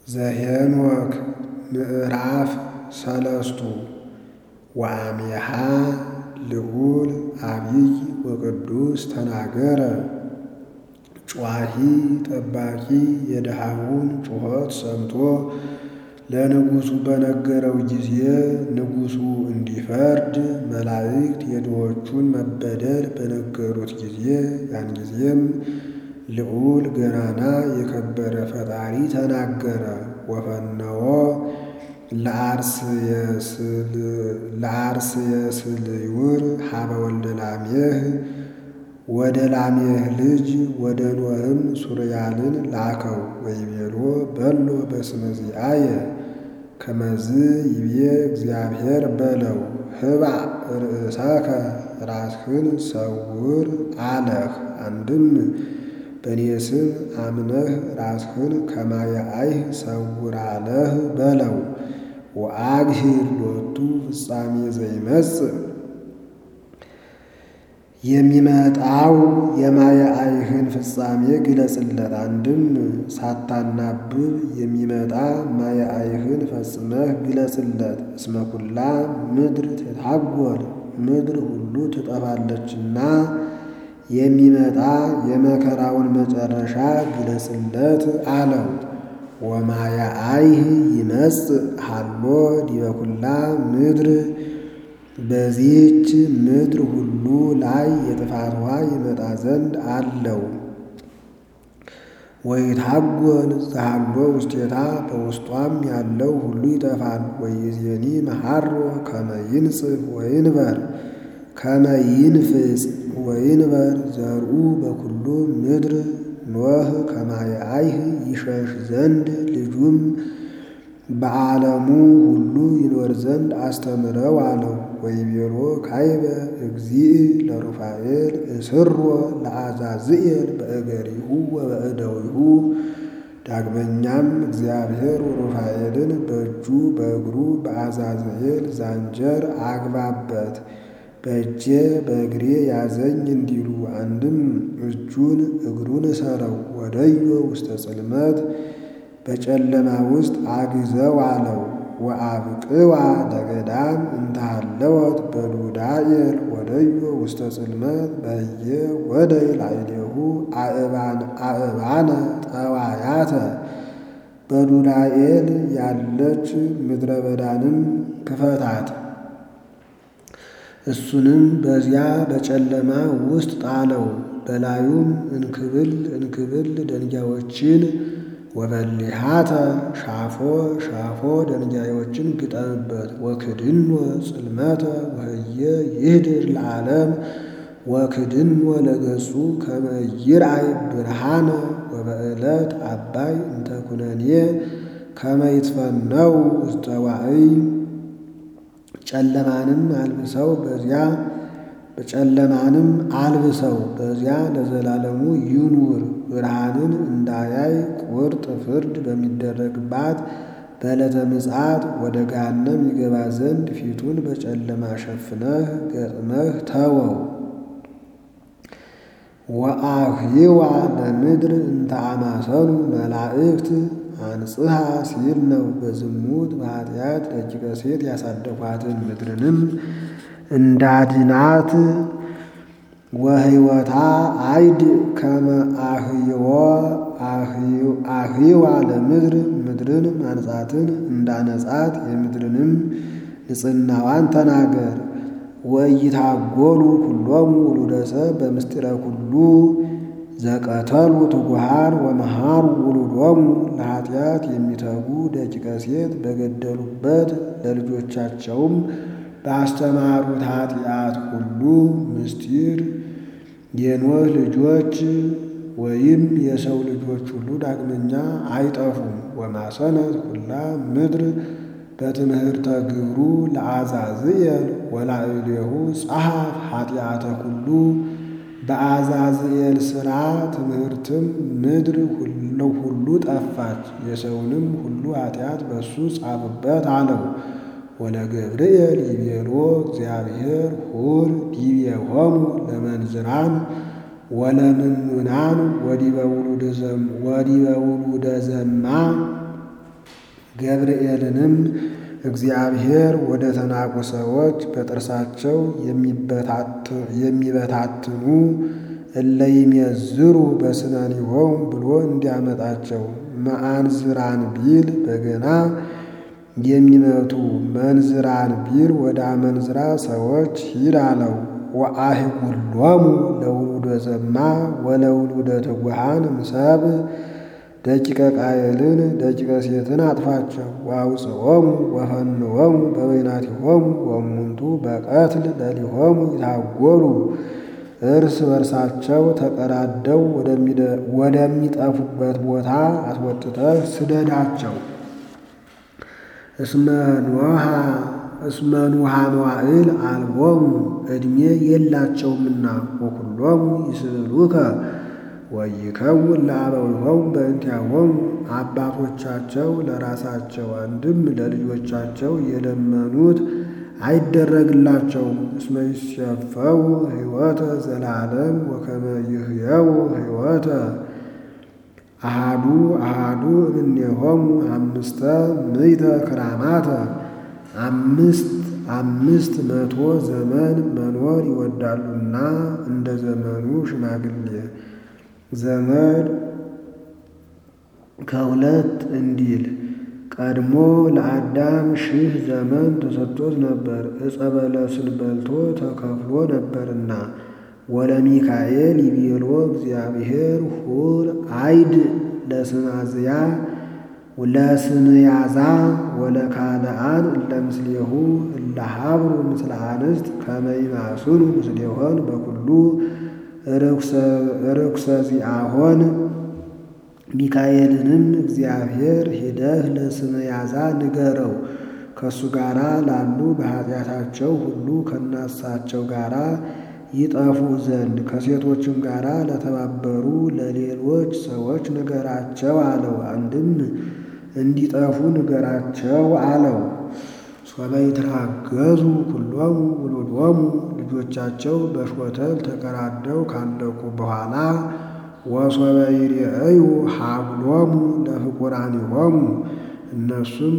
ዘኄንወክ ምዕራፍ ሰለስቱ ወአሜሃ ልዑል አቢይ ወቅዱስ ተናገረ ጯሂ ጠባቂ የድሃውን ጩኸት ሰምቶ ለንጉሡ በነገረው ጊዜ ንጉሡ እንዲፈርድ መላእክት የድሆቹን መበደል በነገሩት ጊዜ ያን ጊዜም ልዑል ገናና የከበረ ፈጣሪ ተናገረ። ወፈነወ ለአርስየስልዩር ሀበ ወልደ ላሜህ ወደ ላሜህ ልጅ ወደ ኖህም ሱርያልን ላከው ወይቤሎ በሎ በስመ ዚአየ ከመዝ ይቤ እግዚአብሔር በለው ህባእ ርእሰከ ራስህን ሰውር አለህ። አንድም በእኔ ስም አምነህ ራስህን ከማየ አይህ ሰውር አለህ በለው። ወአግሂር ሎቱ ፍጻሜ ዘይመጽእ የሚመጣው የማየ አይህን ፍጻሜ ግለጽለት። አንድም ሳታናብብ የሚመጣ ማየ አይህን ፈጽመህ ግለጽለት። እስመ ኩላ ምድር ትታጐል ምድር ሁሉ ትጠፋለችና የሚመጣ የመከራውን መጨረሻ ግለጽለት አለው። ወማየ አይህ ይመጽእ ሀሎ ዲበ ኩላ ምድር በዚህች ምድር ሁሉ ላይ የጥፋት ውኃ ይመጣ ዘንድ አለው። ወይታጐል ዘሃሎ ውስቴታ በውስጧም ያለው ሁሉ ይጠፋል። ወይዜኒ መሐሮ ከመ ይንጽፍ ወይንበር ከመ ይንፍጽ ወይንበር ዘርኡ በኩሉ ምድር ኖህ ከማየ አይህ ይሸሽ ዘንድ ልጁም በዓለሙ ሁሉ ይኖር ዘንድ አስተምረው አለው። ወይቤሎ ካይበ እግዚእ ለሩፋኤል እስሮ ለአዛዝኤል በእገሪሁ ወበእደዊሁ። ዳግመኛም እግዚአብሔር ሩፋኤልን በእጁ በእግሩ በአዛዝኤል ዛንጀር አግባበት በእጄ በእግሬ ያዘኝ እንዲሉ አንድም እጁን እግሩን እሰረው ወደዮ ውስተ ጽልመት በጨለማ ውስጥ አግዘው አለው። ወአብቅዋ ለገዳም እንተሃለወት በዱዳኤል ወደዮ ውስተ ጽልመት በየ ወደይ ላዕሌሁ አእባነ ጠዋያተ በዱዳኤል ያለች ምድረ በዳንም ክፈታት እሱንም በዚያ በጨለማ ውስጥ ጣለው። በላዩም እንክብል እንክብል ደንጊያዎችን ወበሊሃተ ሻፎ ሻፎ ደንጊያዎችን ግጠምበት። ወክድኖ ጽልመተ ወህየ ይህድር ለዓለም ወክድኖ ለገጹ ከመ ይርአይ ብርሃነ ወበዕለት አባይ እንተ ኩነኔ ከመ ይትፈነው ውስተ ዋዕይ ጨለማንም አልብሰው በዚያ በጨለማንም አልብሰው በዚያ ለዘላለሙ ይኑር። ብርሃንን እንዳያይ ቁርጥ ፍርድ በሚደረግባት በዕለተ ምጽአት ወደ ገሃነም ይገባ ዘንድ ፊቱን በጨለማ ሸፍነህ ገጥመህ ተወው። ወአህይዋ ለምድር እንተ አማሰኑ መላእክት አንጽሐ ሲል ነው። በዝሙት በኃጢአት ደቂቀ ሴት ያሳደፏትን ምድርንም እንዳድናት ወህይወታ አይድ ከመ አህይዎ አህይዋ ለምድር ምድርን ማንጻትን እንዳነጻት የምድርንም ንጽሕናዋን ተናገር። ወኢይታጐሉ ኩሎሙ ውሉደ ሰብእ በምስጢረ ኩሉ ዘቀተሉ ትጉሃን ወመሃሩ ውሉዶሙ ለኃጢአት የሚተጉ ደቂቀ ሴት በገደሉበት ለልጆቻቸውም ባስተማሩት ኃጢአት ሁሉ ምስጢር የኖህ ልጆች ወይም የሰው ልጆች ሁሉ ዳግመኛ አይጠፉም። ወማሰነት ኩላ ምድር በትምህርተ ግብሩ ለአዛዝኤል ወላዕሌሁ ጸሐፍ ኃጢአተ ኩሉ በአዛዝኤል ሥራ ትምህርትም ምድር ሁሉ ጠፋች። የሰውንም ሁሉ ኃጢአት በሱ ጻፍበት አለው። ወለገብርኤል ይቤሎ እግዚአብሔር ሁር ዲቤሆሙ ለመንዝራን ወለምኑናን ወዲበ ውሉደ ዘማ ገብርኤልንም እግዚአብሔር ወደ ተናቁ ሰዎች በጥርሳቸው የሚበታትኑ እለይሜዝሩ በስነኒሆሙ ብሎ እንዲያመጣቸው መአንዝራን ቢል በገና የሚመቱ መንዝራን ቢል ወደ አመንዝራ ሰዎች ሂድ አለው። ወአህጉሎሙ ለውሉደ ዘማ ወለውሉደ ትጉሃን እምሰብ ደቂቀ ቃየልን ደቂቀ ሴትን አጥፋቸው። ወአውፅኦሙ ወፈንዎሙ በበይናቲሆሙ ወእሙንቱ በቀትል ለሊሆሙ ይታጎሉ እርስ በርሳቸው ተቀራደው ወደሚጠፉበት ቦታ አስወጥተህ ስደዳቸው። እስመ ኑሃ መዋዕል አልቦሙ ዕድሜ የላቸውምና ወኩሎሙ ይስእሉከ ወይከውን ለአበዊሆሙ በእንቲአሆሙ አባቶቻቸው ለራሳቸው አንድም ለልጆቻቸው የለመኑት አይደረግላቸውም። እስመ ይሴፈው ሕይወተ ዘላለም ወከመ ይህየው ሕይወተ አሃዱ አሃዱ እምኔሆሙ አምስተ ምዕተ ክራማተ አምስት አምስት መቶ ዘመን መኖር ይወዳሉና እንደ ዘመኑ ሽማግሌ ዘመድ ከሁለት እንዲል ቀድሞ ለአዳም ሺህ ዘመን ተሰጥቶት ነበር፣ ዕፀ በለስን በልቶ ተከፍሎ ነበርና። ወለሚካኤል ይቤሎ እግዚአብሔር ሁር አይድ ለስማዝያ ለስምያዛ ወለካልአን እለምስሌሁ እለሃብሩ ምስለ አንስት ከመይማስኑ ምስሌሆን በኩሉ ርኩሰ ዚአሆን ሚካኤልንም እግዚአብሔር ሂደህ ለስምያዛ ንገረው ከእሱ ጋር ላሉ በኃጢአታቸው ሁሉ ከናሳቸው ጋር ይጠፉ ዘንድ ከሴቶችም ጋር ለተባበሩ ለሌሎች ሰዎች ንገራቸው አለው። አንድም እንዲጠፉ ንገራቸው አለው። ሶበ ይትራገዙ ኩሎሙ ውሉዶሙ ልጆቻቸው በሾተል ተቀራደው ካለቁ በኋላ ወሶበ ይርአዩ ሀብሎሙ ለፍቁራኒሆሙ እነሱም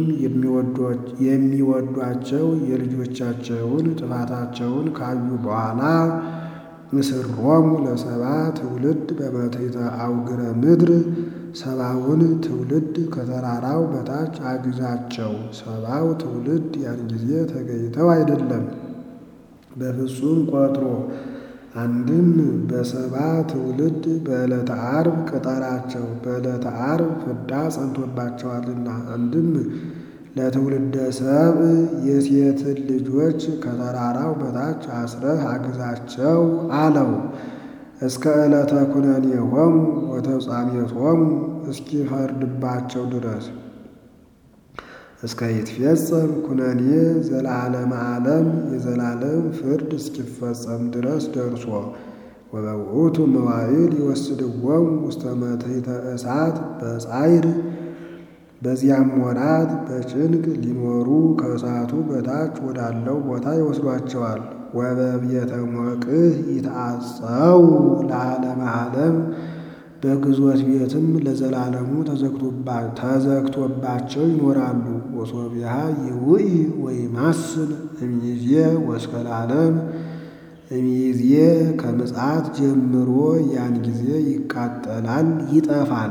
የሚወዷቸው የልጆቻቸውን ጥፋታቸውን ካዩ በኋላ እስሮሙ ለሰባ ትውልድ በመትሕተ አውግረ ምድር ሰባውን ትውልድ ከተራራው በታች አግዛቸው። ሰባው ትውልድ ያን ጊዜ ተገኝተው አይደለም በፍጹም ቆጥሮ አንድም በሰባ ትውልድ በዕለተ ዓርብ ቅጠራቸው። በዕለተ ዓርብ ፍዳ ጸንቶባቸዋልና። አንድም ለትውልደ ሰብእ የሴትን ልጆች ከተራራው በታች አስረህ አግዛቸው አለው። እስከ ዕለተ ኩነኔሆሙ ወተፍጻሜቶሙ እስኪፈርድባቸው ድረስ እስከ ይትፌጸም ኩነኔ ዘለዓለመ ዓለም የዘላለም ፍርድ እስኪፈጸም ድረስ ደርሶ ወበውእቱ መዋዕል ይወስድዎሙ ውስተ መትሕተ እሳት በጻዕር በዚያም ወራት በጭንቅ ሊኖሩ ከእሳቱ በታች ወዳለው ቦታ ይወስዷቸዋል። ወበቤተ ሞቅህ ይትዓፀው ለዓለመ ዓለም በግዞት ቤትም ለዘላለሙ ተዘግቶባቸው ይኖራሉ። ወሶቢያ ይውኢ ወይማስን እምይእዜ ወእስከ ለዓለም እምይእዜ ከምጽአት ጀምሮ ያን ጊዜ ይቃጠላል፣ ይጠፋል።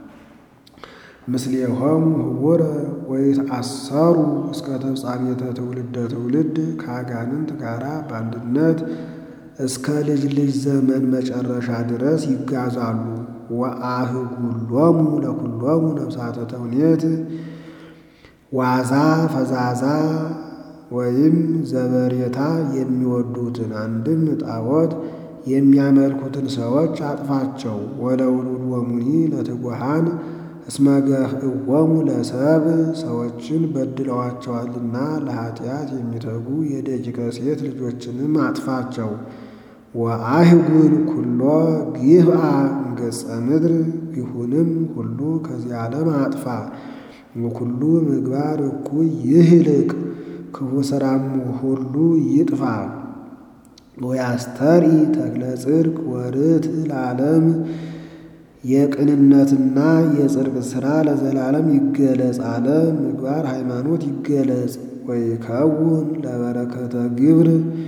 ምስሌሆሙ ህቡረ ወይትአሰሩ እስከ ተፍጻሜተ ትውልደ ትውልድ ከአጋንንት ጋራ በአንድነት እስከ ልጅ ልጅ ዘመን መጨረሻ ድረስ ይጋዛሉ። ወአህጉሎሙ ለኩሎሙ ነፍሳተ ተውኔት ዋዛ ፈዛዛ ወይም ዘበሬታ የሚወዱትን አንድም ጣዖት የሚያመልኩትን ሰዎች አጥፋቸው። ወለውሉድ ወሙኒ ለትጉሃን እስመ ገፍዕዎሙ ለሰብ ሰዎችን በድለዋቸዋልና ለኃጢአት የሚተጉ የደቂቀ ሴት ልጆችንም አጥፋቸው። ወአህጉል ኩሎ ጊብአ ገጸ ምድር ይሁንም ሁሉ ከዚህ ዓለም አጥፋ። ወኩሉ ምግባር እኩይ ይህልቅ ክፉ ሥራም ሁሉ ይጥፋ። ወያስተርኢ ተክለ ጽድቅ ወርትዕ ለዓለም የቅንነትና የጽድቅ ሥራ ለዘላለም ይገለጽ አለ። ምግባር ሃይማኖት ይገለጽ። ወይከውን ለበረከተ ግብር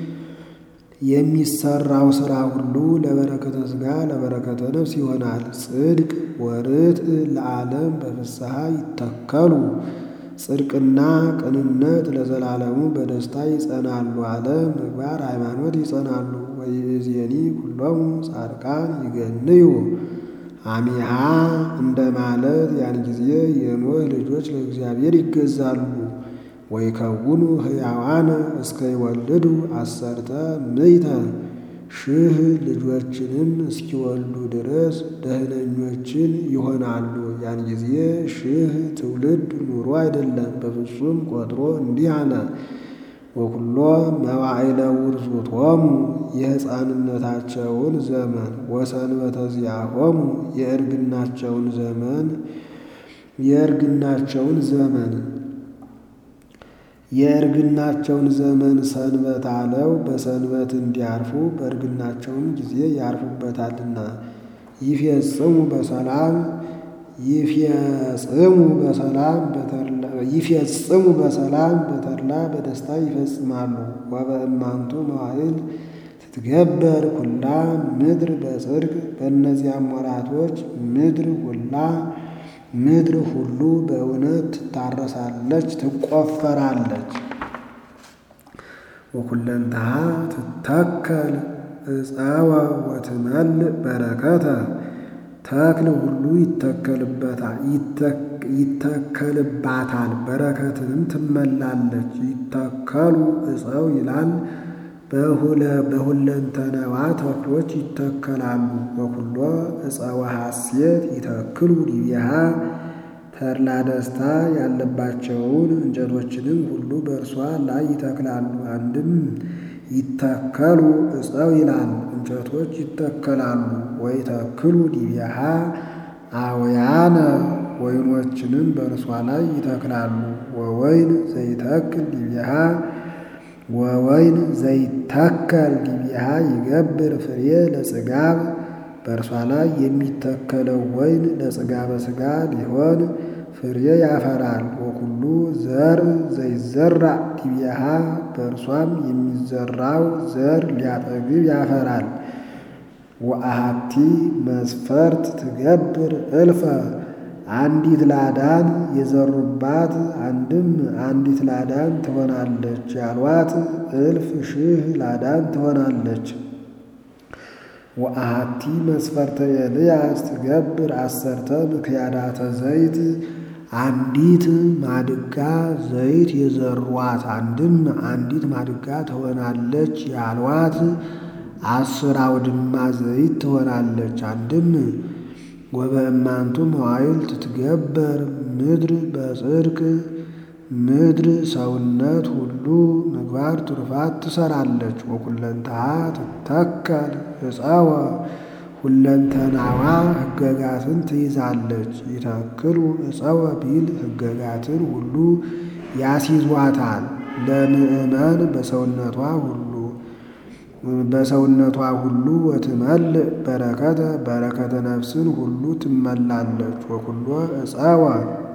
የሚሰራው ሥራ ሁሉ ለበረከተ ሥጋ ለበረከተ ነፍስ ይሆናል። ጽድቅ ወርትዕ ለዓለም በፍስሐ ይተከሉ ጽድቅና ቅንነት ለዘላለሙ በደስታ ይጸናሉ አለ። ምግባር ሃይማኖት ይጸናሉ። ወይእዜኒ ኩሎሙ ጻድቃን ይገንዩ አሚሃ እንደ ማለት ያን ጊዜ የኖህ ልጆች ለእግዚአብሔር ይገዛሉ። ወይከውኑ ሕያዋነ እስከ ይወልዱ አሰርተ ምዕተ ሺህ ልጆችንም እስኪወልዱ ድረስ ደህነኞችን ይሆናሉ። ያን ጊዜ ሺህ ትውልድ ኑሮ አይደለም በፍጹም ቆጥሮ እንዲህ አለ። ወኩሎ መዋዕለ ውርዙቶሙ የሕፃንነታቸውን ዘመን ወሰንበተ ዚአሆሙ የእርግናቸውን ዘመን የእርግናቸውን ዘመን የእርግናቸውን ዘመን ሰንበት አለው። በሰንበት እንዲያርፉ በእርግናቸውም ጊዜ ያርፉበታልና። ይፌጽሙ በሰላም ይፌጽሙ በሰላም ይፌጽሙ በሰላም በተድላ በደስታ ይፈጽማሉ። ወበእማንቱ መዋዕል ትትገበር ኩላ ምድር በጽድቅ በእነዚያም ወራቶች ምድር ሁላ ምድር ሁሉ በእውነት ትታረሳለች፣ ትቆፈራለች። ወኩለንተሃ ትተከል ዕፀወ ወትመልእ በረከተ ተክል ሁሉ ይተከልባታል፣ በረከትንም ትመላለች። ይተከሉ ዕፀው ይላል በሁለንተናዋ ተክሎች ይተከላሉ። በኩሎ ዕፀወ ሐሴት ይተክሉ ዲቢሃ ተድላ ደስታ ያለባቸውን እንጨቶችንም ሁሉ በእርሷ ላይ ይተክላሉ። አንድም ይተከሉ ዕፀው ይላል እንጨቶች ይተከላሉ። ወይተክሉ ዲቢሃ አውያነ ወይኖችንም በእርሷ ላይ ይተክላሉ። ወወይን ዘይተክል ዲቢሃ ወወይን ዘይተከል ዲቢሃ ይገብር ፍሬ ለጽጋብ በእርሷ ላይ የሚተከለው ወይን ለጽጋበ ሥጋ ሊሆን ፍሬ ያፈራል። ወኩሉ ዘር ዘይዘራ ዲቢሃ በእርሷም የሚዘራው ዘር ሊያጠግብ ያፈራል። ወአሃቲ መስፈርት ትገብር እልፈ አንዲት ላዳን የዘሩባት አንድም አንዲት ላዳን ትሆናለች ያሏት እልፍ ሺህ ላዳን ትሆናለች። ወአሃቲ መስፈርተ ኤልያስ ትገብር አሰርተ ምክያዳተ ዘይት አንዲት ማድጋ ዘይት የዘሯት አንድም አንዲት ማድጋ ትሆናለች ያሏት አስር አውድማ ዘይት ትሆናለች። አንድም ወበእማንቱ መዋዕል ትትገበር ምድር በጽድቅ ምድር ሰውነት ሁሉ ምግባር ትሩፋት ትሰራለች። ወኩለንተሃ ትተከል ዕፀወ ሁለንተናዋ ሕገጋትን ትይዛለች። ይተክሉ ዕፀወ ቢል ሕገጋትን ሁሉ ያስይዟታል። ለምእመን በሰውነቷ ሁሉ በሰውነቷ ሁሉ ወትመልእ በረከተ በረከተ ነፍስን ሁሉ ትመላለች። ወኩሎ ዕፀወ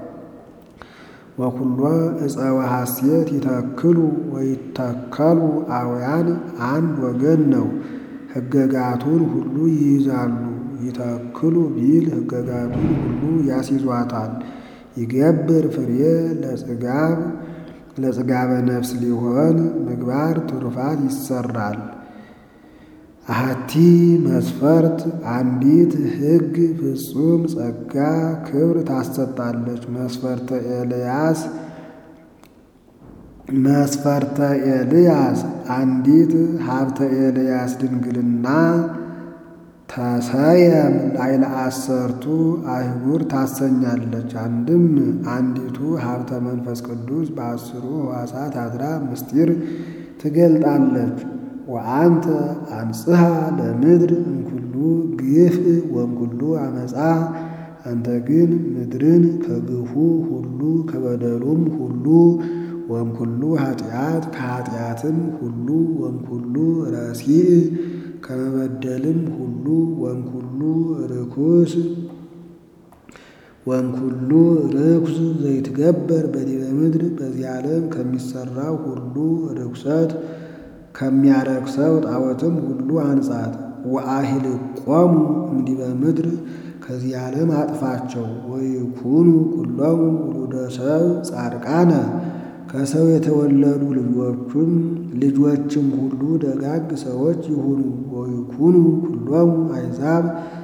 ወኩሎ ዕፀወ ሐሴት ይተክሉ ወይተከሉ አውያን አንድ ወገን ነው። ሕገጋቱን ሁሉ ይይዛሉ። ይተክሉ ቢል ሕገጋቱን ሁሉ ያስይዟታል። ይገብር ፍሬ ለጽጋብ ለጽጋበ ነፍስ ሊሆን ምግባር ትሩፋት ይሰራል። አሐቲ መስፈርት አንዲት ሕግ ፍጹም ጸጋ ክብር ታሰጣለች። መስፈርተ ኤልያስ መስፈርተ ኤልያስ አንዲት ሀብተ ኤልያስ ድንግልና ተሰየም ላይለ አሰርቱ አይጉር ታሰኛለች። አንድም አንዲቱ ሀብተ መንፈስ ቅዱስ በአስሩ ሕዋሳት አድራ ምስጢር ትገልጣለች። ወአንተ አንጽሐ ለምድር እምኩሉ ግፍ ወእምኩሉ አመፃ አንተ ግን ምድርን ከግፉ ሁሉ ከበደሉም ሁሉ ወእምኩሉ ኃጢአት ከኃጢአትም ሁሉ ወእምኩሉ ረሲዕ ከመበደልም ሁሉ ወእምኩሉ ርኩስ ወንኩሉ ርኩስ ዘይትገበር በዲበ ምድር በዚህ ዓለም ከሚሰራው ሁሉ ርኩሰት ከሚያረክሰው ጣዖትም ሁሉ አንጻት። ወአሂልቆሙ እምዲበ ምድር ከዚህ ዓለም አጥፋቸው። ወይኩኑ ኩሎሙ ውሉደ ሰብእ ጻድቃነ ከሰው የተወለዱ ልጆቹም ልጆችም ሁሉ ደጋግ ሰዎች ይሁኑ። ወይኩኑ ኩሎሙ አሕዛብ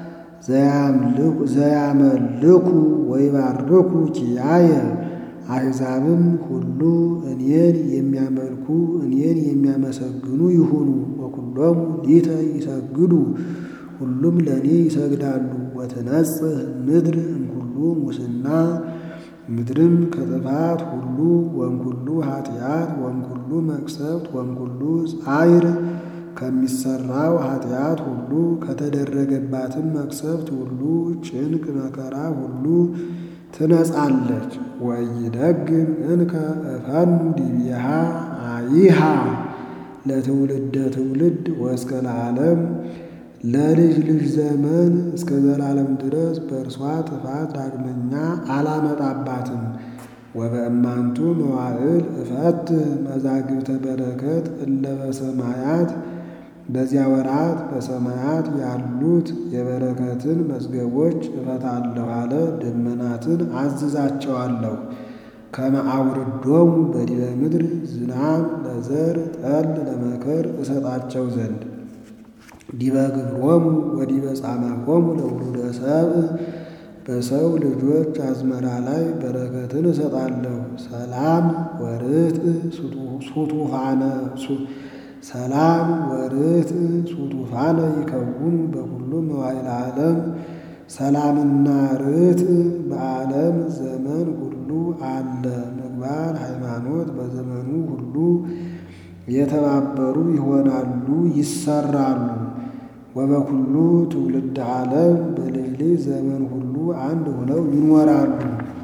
ዘያመልኩ ወይባርኩ ኪያየ አሕዛብም ሁሉ እኔን የሚያመልኩ እኔን የሚያመሰግኑ ይሁኑ። ወኩሎሙ ሊተ ይሰግዱ ሁሉም ለእኔ ይሰግዳሉ። ወትነጽህ ምድር እምኩሉ ሙስና ምድርም ከጥፋት ሁሉ ወእምኩሉ ኃጢአት ወእምኩሉ መቅሰፍት ወእምኩሉ ጻዕር ከሚሰራው ኃጢአት ሁሉ ከተደረገባትም መቅሰፍት ሁሉ ጭንቅ መከራ ሁሉ ትነጻለች። ወኢይደግም እንከ እፈኑ ዲቤሃ አይሃ ለትውልደ ትውልድ ወእስከ ለዓለም ለልጅ ልጅ ዘመን እስከ ዘላለም ድረስ በእርሷ ጥፋት ዳግመኛ አላመጣባትም። ወበእማንቱ መዋዕል እፈት መዛግብተ በረከት እለ በሰማያት በዚያ ወራት በሰማያት ያሉት የበረከትን መዝገቦች እፈታለሁ አለ። ደመናትን አዝዛቸዋለሁ ከመ አውርዶሙ በዲበ ምድር ዝናም ለዘር ጠል ለመከር እሰጣቸው ዘንድ ዲበ ግብሮሙ ወዲበ ጻማኮሙ ለውሉደ ሰብእ በሰው ልጆች አዝመራ ላይ በረከትን እሰጣለሁ። ሰላም ወርትዕ ሱቱፋነ ሰላም ወርትዕ ሱቱፋነ ይከውኑ በኩሉ መዋዕለ ዓለም ሰላምና ርትዕ በዓለም ዘመን ሁሉ አለ። ምግባር ሃይማኖት በዘመኑ ሁሉ የተባበሩ ይሆናሉ ይሰራሉ። ወበኩሉ ትውልድ ዓለም በልጅ ልጅ ዘመን ሁሉ አንድ ሆነው ይኖራሉ።